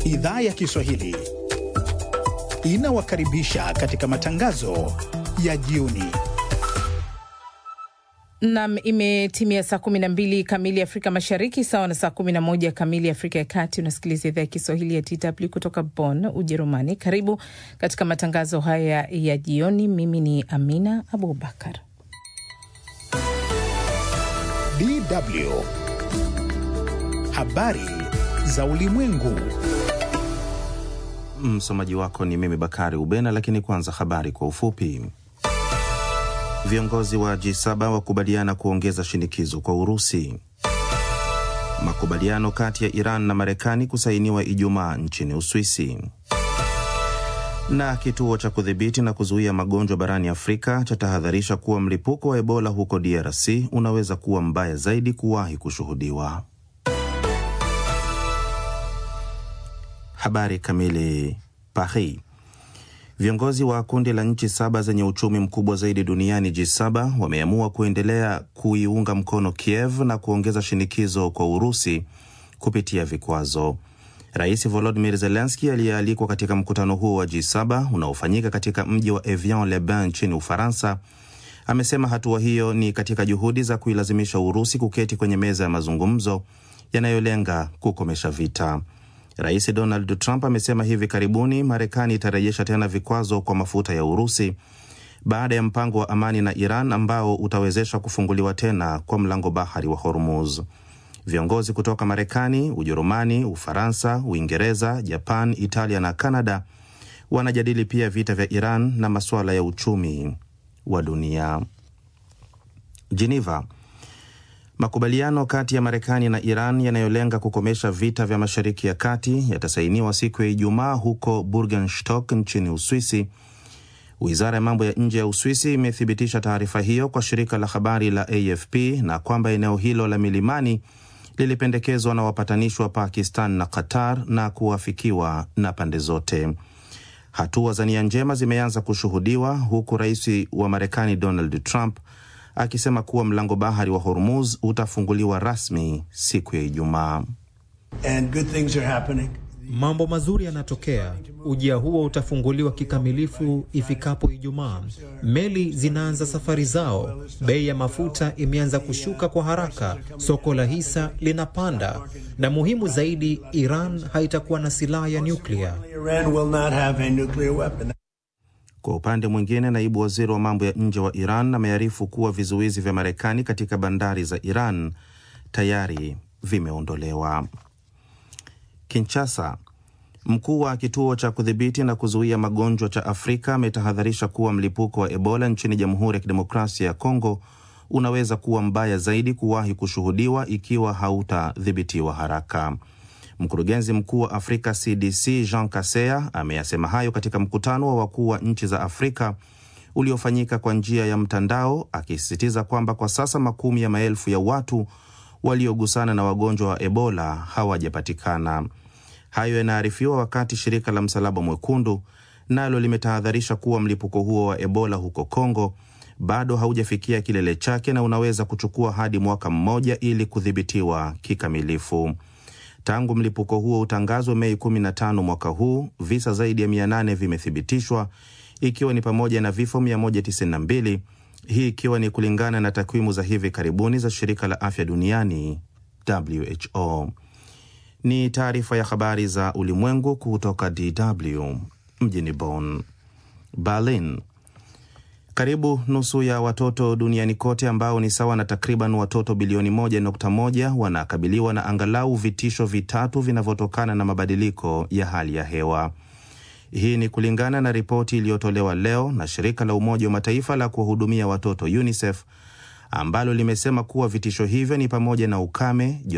Idhaa ya Kiswahili inawakaribisha katika matangazo ya jioni. Nam, imetimia saa 12 kamili Afrika Mashariki, sawa na saa 11 kamili Afrika ya Kati. Unasikiliza idhaa ya Kiswahili ya DW kutoka Bonn, Ujerumani. Karibu katika matangazo haya ya jioni. Mimi ni Amina Abubakar. DW habari za ulimwengu. Msomaji wako ni mimi Bakari Ubena, lakini kwanza habari kwa ufupi. Viongozi wa G7 wakubaliana kuongeza shinikizo kwa Urusi. Makubaliano kati ya Iran na Marekani kusainiwa Ijumaa nchini Uswisi. Na kituo cha kudhibiti na kuzuia magonjwa barani Afrika chatahadharisha kuwa mlipuko wa Ebola huko DRC unaweza kuwa mbaya zaidi kuwahi kushuhudiwa. Habari kamili. Paris. Viongozi wa kundi la nchi saba zenye uchumi mkubwa zaidi duniani G7 wameamua kuendelea kuiunga mkono Kiev na kuongeza shinikizo kwa Urusi kupitia vikwazo. Rais Volodymyr Zelensky aliyealikwa katika mkutano huo wa G7 unaofanyika katika mji wa Evian-le-Bain nchini Ufaransa amesema hatua hiyo ni katika juhudi za kuilazimisha Urusi kuketi kwenye meza ya mazungumzo yanayolenga kukomesha vita. Rais Donald Trump amesema hivi karibuni Marekani itarejesha tena vikwazo kwa mafuta ya Urusi baada ya mpango wa amani na Iran ambao utawezesha kufunguliwa tena kwa mlango bahari wa Hormuz. Viongozi kutoka Marekani, Ujerumani, Ufaransa, Uingereza, Japan, Italia na Kanada wanajadili pia vita vya Iran na masuala ya uchumi wa dunia. Geneva. Makubaliano kati ya Marekani na Iran yanayolenga kukomesha vita vya Mashariki ya Kati yatasainiwa siku ya Ijumaa huko Burgenstock nchini Uswisi. Wizara ya mambo ya nje ya Uswisi imethibitisha taarifa hiyo kwa shirika la habari la AFP na kwamba eneo hilo la milimani lilipendekezwa na wapatanishi wa Pakistan na Qatar na kuafikiwa na pande zote. Hatua za nia njema zimeanza kushuhudiwa huku rais wa Marekani Donald Trump akisema kuwa mlango bahari wa Hormuz utafunguliwa rasmi siku ya Ijumaa. Mambo mazuri yanatokea. Ujia huo utafunguliwa kikamilifu ifikapo Ijumaa. Meli zinaanza safari zao, bei ya mafuta imeanza kushuka kwa haraka, soko la hisa linapanda, na muhimu zaidi, Iran haitakuwa na silaha ya nyuklia. Kwa upande mwingine, naibu waziri wa mambo ya nje wa Iran amearifu kuwa vizuizi vya Marekani katika bandari za Iran tayari vimeondolewa. Kinshasa, mkuu wa kituo cha kudhibiti na kuzuia magonjwa cha Afrika ametahadharisha kuwa mlipuko wa Ebola nchini Jamhuri ya Kidemokrasia ya Kongo unaweza kuwa mbaya zaidi kuwahi kushuhudiwa ikiwa hautadhibitiwa haraka. Mkurugenzi mkuu wa Afrika CDC Jean Kaseya ameyasema hayo katika mkutano wa wakuu wa nchi za Afrika uliofanyika kwa njia ya mtandao, akisisitiza kwamba kwa sasa makumi ya maelfu ya watu waliogusana na wagonjwa wa Ebola hawajapatikana. Hayo yanaarifiwa wakati shirika la Msalaba Mwekundu nalo limetahadharisha kuwa mlipuko huo wa Ebola huko Kongo bado haujafikia kilele chake na unaweza kuchukua hadi mwaka mmoja ili kudhibitiwa kikamilifu. Tangu mlipuko huo utangazwe Mei 15 mwaka huu, visa zaidi ya 800 vimethibitishwa ikiwa ni pamoja na vifo 192, hii ikiwa ni kulingana na takwimu za hivi karibuni za shirika la afya duniani WHO. Ni taarifa ya habari za ulimwengu kutoka DW mjini Bonn. Berlin. Karibu nusu ya watoto duniani kote ambao ni sawa na takriban watoto bilioni 1.1 wanakabiliwa na angalau vitisho vitatu vinavyotokana na mabadiliko ya hali ya hewa. Hii ni kulingana na ripoti iliyotolewa leo na shirika la Umoja wa Mataifa la kuwahudumia watoto UNICEF ambalo limesema kuwa vitisho hivyo ni pamoja na ukame